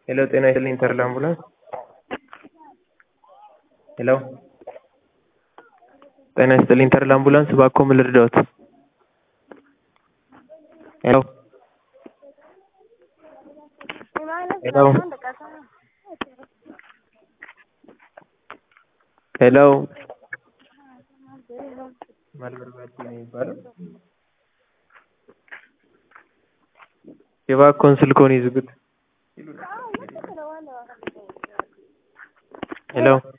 ሄሎ ጤና ይስጥልኝ ተድላ አምቡላንስ ሄሎ ጤና ይስጥልኝ ተድላ አምቡላንስ እባክዎ ምን ልርዳዎት ሄሎ ሄሎ ሄሎ ማልበርባቲ ነው የሚባለው እባክዎን ስልክዎን ይዝጉት ሄሎ